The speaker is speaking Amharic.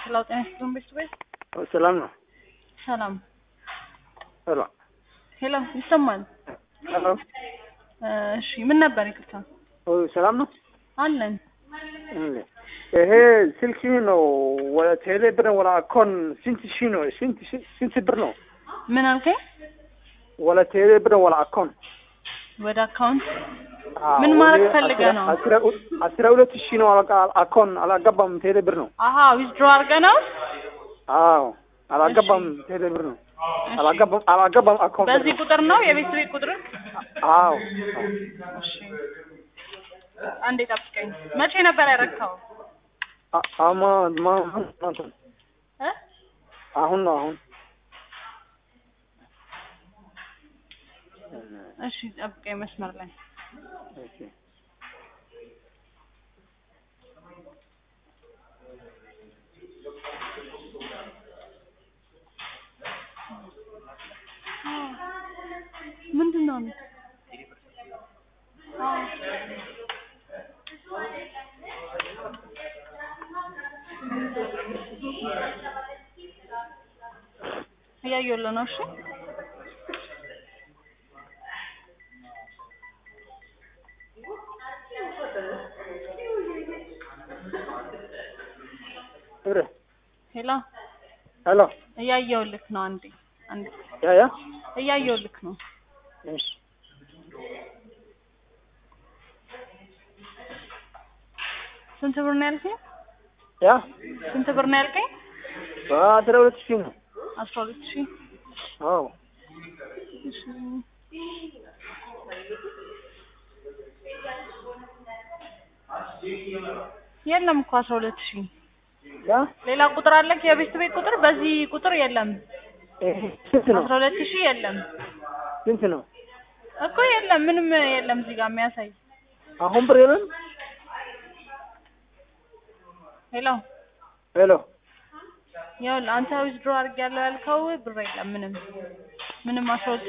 ሄሎ ጤና ይስጥልን ቤተሰቦች ሰላም ነው። ሰላም ሄሎ ሄሎ ይሰማል ሄሎ እሺ ምን ነበር ይቅርታ ኦ፣ ሰላም ነው። አለን እንዴ ይሄ ስልክ ነው ወደ ቴሌ ብር ወደ አኮን ስንት ሺ ነው? ስንት ሺ- ስንት ብር ነው? ምን አልከኝ ወደ ቴሌ ብር ወደ አኮን ወደ አካውንት አዎ፣ ምን ማድረግ ወደ ፈልገህ አስራ- ነው? አስራ- አስራ ሁለት ሺ ነው አለቃ አኮን አላገባም ቴሌ ብር ነው። አሀ ዊዝድሮ አድርገህ ነው አዎ አላገባም ቴሌ ብር ነው። አላገባም አላገባም አኮን ብር በዚህ ነው። ቁጥር ነው የቤት ቤት ቁጥር አዎ እሺ አንዴ ጠብቀኝ መቼ ነበር ያረካው አ- አማ ማ- ማ- እ አሁን ነው አሁን እሺ ጠብቀኝ መስመር ላይ እሺ ምንድን ነው አዎ እያየሁልህ ነው እሺ ብር ሄሎ ሄሎ እያየሁልህ ነው አንዴ አንዴ ያ ያ እያየሁልህ ነው እሺ ስንት ብር ነው ያልከኝ ያ ስንት ብር ነው ያልከኝ በአስራ ሁለት ሺህ ነው። አስራ ሁለት ሺህ አዎ እሺ የለም እኮ አስራ ሁለት ሺህ ያ ሌላ ቁጥር አለክ የቤት ቤት ቁጥር በዚህ ቁጥር የለም ይሄ ስንት ነው? አስራ ሁለት ሺህ የለም ስንት ነው? እኮ የለም ምንም የለም እዚህ ጋር የሚያሳይ አሁን ብር የለም። ሄሎ ሄሎ ይኸውልህ አንተ ዊዝድሮ አድርጌያለሁ ያልከው ብር የለም ምንም ምንም አስራ ሁለት